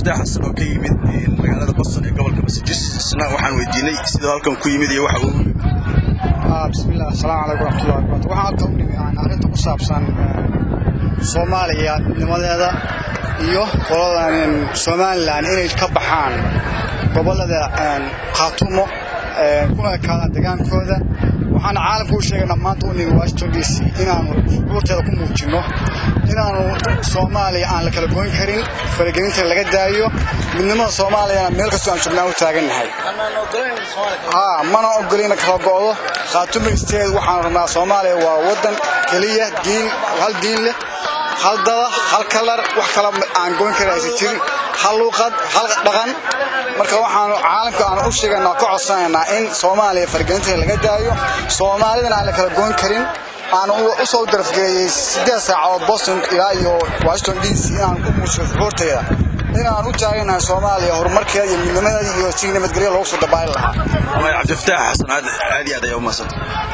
cabdifataax xasan oo ka yimid magaalada boston ee gobolka massachusettsna waxaan weydiinay siduu halkan ku yimid iyo waxa uu yimid bismillaah asalaamu calaykum raxmatullahi wabarakatu waxaan halka u nimi aan arrinta ku saabsan soomaaliya midnimadeeda iyo qoladan somalilan inay ka baxaan gobollada khaatumo kuna ekaadaan degaankooda waxaana caalamka u sheegaynaa maanta u nimi washington d c inaannu shucuurteeda ku muujinno inaannu soomaaliya aan la kala goyn karin faragelinta laga daayo midnimada soomaaliyana meel kastoo aan joognaan u taagannahay mana ogolayna kala go'do khaatumo isteed waxaan rabnaa soomaaliya waa waddan keliya diin hal diin leh hal dada hal kalar wax kala aan goyn karin aysan jirin hal luuqad hal dhaqan marka waxaanu caalamka aan u sheegaynaa ka codsanaynaa in soomaaliya faragelinta laga daayo soomaalidana aan la kala goyn karin aan u soo darafgeeyey siddeed saacadood boston ilaa iyo washington d c inaan u muujiyo shucuurteeda inaan u taaganahay soomaaliya horumarkeeda iyo midnimadeeda iyo si nabadgelya loogu soo dabaali lahaa cabdifataax xasan aad iyo aad ayaa u mahadsantahay